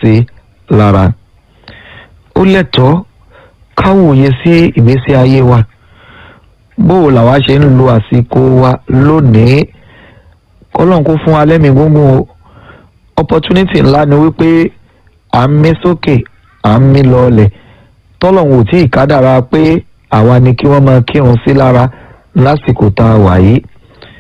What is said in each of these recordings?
sí lára ó lẹ́tọ̀ọ́ káwòye sí ìgbésí ayé wa bóò làwa ṣe ń lo àsìkò wa lónìí kọ́lọ́n kó fún wa lẹ́mìí gbogbo opportunity ńlá ni wípé à ń mí sókè à ń mí lọ́ọ̀lẹ̀ tọ́lọ́hún ò tí ì kádàrá pé àwa ni kí wọ́n máa kírun sí lára lásìkò tá a wà yìí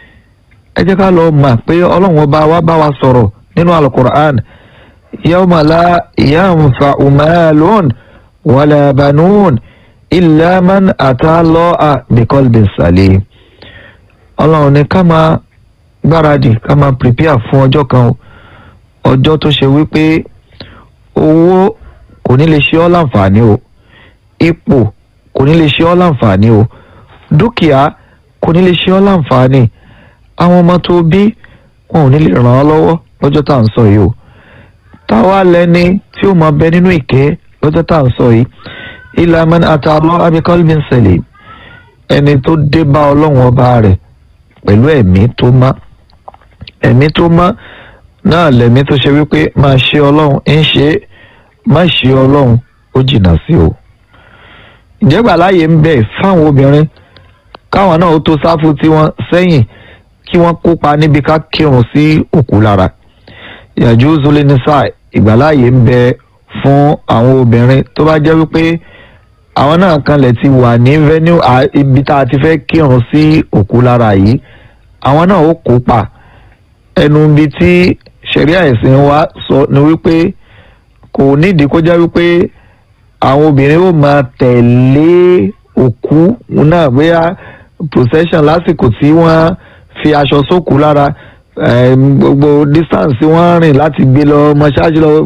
ẹ jẹ́ ká lọ mọ̀ pé ọlọ́run ọba wa bá wa sọ̀rọ̀ nínú alukur'an yawma la yanfa'u malun wala banun illa man ata Allaha biqalbin salim ọlọ́run ní ká máa gbáradì ká máa prepare fún ọjọ́ kan o ọjọ́ tó ṣe wípé owó kò ní lè ṣe ọ́ láǹfààní o ipò kò ní lè ṣe ọ́ láǹfààní o dúkìá kò ní lè ṣe ọ́ láǹfààní àwọn ọmọ tó bí wọn ò ní lè ràn ọ́ lọ́wọ́ lọ́jọ́ tá à ń sọ yìí o táwa lẹni tí ó máa bẹ nínú ìkẹ́ lọ́jọ́ tá à ń sọ yìí illa man ata Allah bi qalbin salim ẹni tó dé bá ọlọ́run ọba rẹ̀ pẹ̀lú ẹ̀mí tó má ẹ̀mí tó má náà lẹ̀mí tó ṣe wípé máa ṣe ọlọ́run ń ṣe é má ṣe ọlọ́run ó jìnnà sí o ìjẹ́gbà láàyè ń bẹ fáwọn obìnrin káwọn náà ó tó sáfù tí wọ́n sẹ́yìn kí wọ́n kópa níbi ká kírun sí òkú lára yàjú zulinisa ìgbàláàyè ń bẹ fún àwọn obìnrin tó bá jẹ́ wípé àwọn náà kanlẹ̀ ti wà ní venue ibi tá a ti fẹ́ kírun sí òkú lára yìí àwọn náà ó kópa ẹnu ibi tí ṣẹ̀ríà ẹ̀sìn wa sọ ni wípé kò nídìí kó jẹ́ wípé àwọn obìnrin ó máa tẹ̀lé òkú náà bóyá procession lásìkò tí wọ́n fi aṣọ sókú lára gbogbo distance wọ́n rìn láti gbé lọ mọ́ṣáájú lọ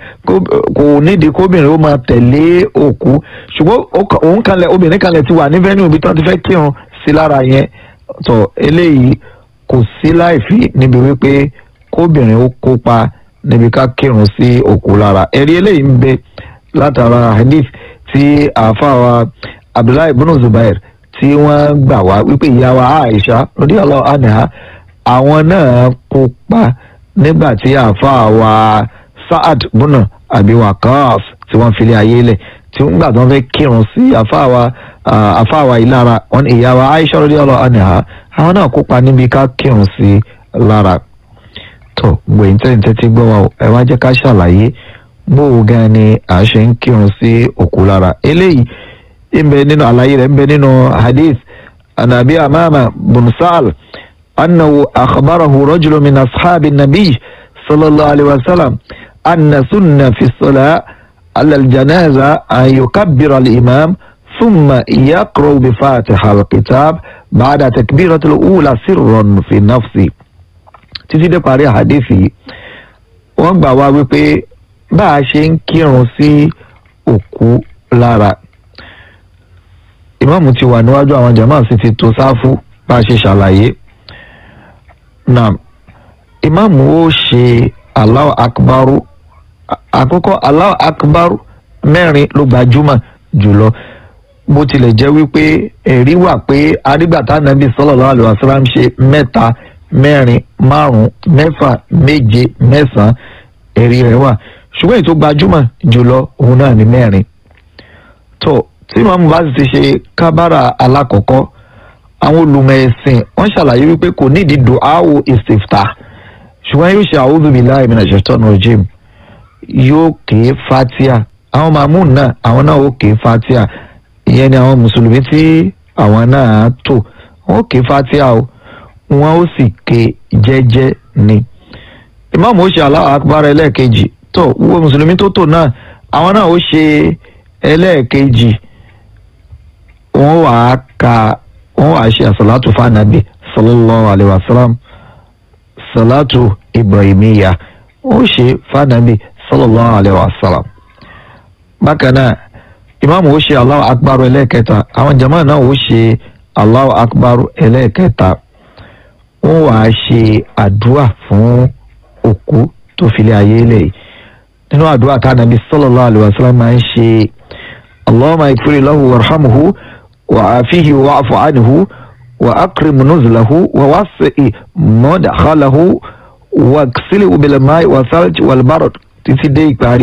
kò nídìí kóbìnrin ó máa tẹ̀lé òkú ṣùgbọ́n òun kanlẹ̀ obìnrin kanlẹ̀ ti wà ní venue ibi tí wọ́n ti fẹ́ kírun sí lára yẹn tó eléyìí kò sí láìfí níbi wípé kóbìnrin ó kópa níbi ká kírun sí òkú lára ẹ̀rí eléyìí ń bẹ látara hadith tí àáfàá abdullahi ibn zubair tí wọ́n gbà wá wípé ìyá wa aisha radiyallahu anha àwọn náà kópa nígbà tí àáfàá wa saad bùnà àbí waqas tí wọ́n filé ayé lẹ̀ tí wọ́n gbà tí wọ́n fẹ́ kírun sí àáfàá wa àáfàá wa ìlara wọn ìyá wa aisha radiyallahu anha àwọn náà kópa níbi ká kírun sí lára tó gbẹ̀yìn tẹ́ǹtẹ́ ti gbọ́ wa ẹ wá jẹ́ ká ṣàlàyé bó o gan ni à ń ṣe ń kírun sí òkú lára eléyìí ń bẹ nínú àlàyé rẹ̀ ń bẹ nínú hadith anabi amama bunsal annahu akhbarahu rajulun min ashabi nabi sallallahu alayhi wa sallam anna sunna fi salah ala aljanaza an yukabbira al-imam ثم يقرأ بفاتحة الكتاب بعد تكبيرة الأولى سرا في نفسه títí dé parí àdéfì wọ́n gbà wá wípé bá a ṣe ń kírun sí òkú lára ìmáàmù ti wà níwájú àwọn jàmáà sì ti tò sáfù bá a ṣe ṣàlàyé náà ìmáàmù ó ṣe Allahu akbaru àkọ́kọ́ Allahu akbaru mẹ́rin ló gbajúmọ̀ jùlọ bó tilẹ̀ jẹ́ wípé ẹ̀rí wà pé arígbàtà nàbí sallallahu alaihi wasallam ṣe mẹ́ta mẹ́rin márùn mẹ́fà méje mẹ́sàn-án ẹ̀rí rẹ̀ wà ṣùgbọ́n èyí tó gbajúmọ̀ jùlọ òun náà ní mẹ́rin tó tí màmú bá sì ti ṣe kábàrà alákọ̀ọ́kọ́ àwọn olùmọ̀ ẹ̀sìn wọ́n ṣàlàyé wípé kò nídìí duawu istifta ṣùgbọ́n yóò ṣe a'udhu billahi minash shaitani rajim yóò ké fatia àwọn màmú náà àwọn náà ó ké fatia ìyẹn ni àwọn mùsùlùmí tí àwọn náà tò wọ́n ké fatia o wọn ó sì ké jẹ́jẹ́ ni ìmáàmù ó ṣe Allahu akbar ẹlẹ́ẹ̀kejì tó wọ́n mùsùlùmí tó tò náà àwọn náà ó ṣe ẹlẹ́ẹ̀kejì wọ́n wàá ka wọ́n wàá ṣe àsàlátù fànàbì sallallahu alayhi wa sallam salatu ibrahimiya ó ṣe fànàbì sallallahu alayhi wa sallam bákan náà ìmáàmù ó ṣe Allahu akbar ẹlẹ́ẹ̀kẹta àwọn jama náà ó ṣe Allahu akbar ẹlẹ́ẹ̀kẹta wọ́n wàá ṣe àdúrà fún òkú tó filé ayé lẹ̀ nínú àdúrà tá nàbí sallallahu alaihi wasallam máa ń ṣe allahumma ighfir lahu warhamhu wa afihi wa'fu anhu wa akrim nuzulahu wa wasi' madkhalahu wa ghsilhu bil ma'i wa thalj wal barad títí dé ìparí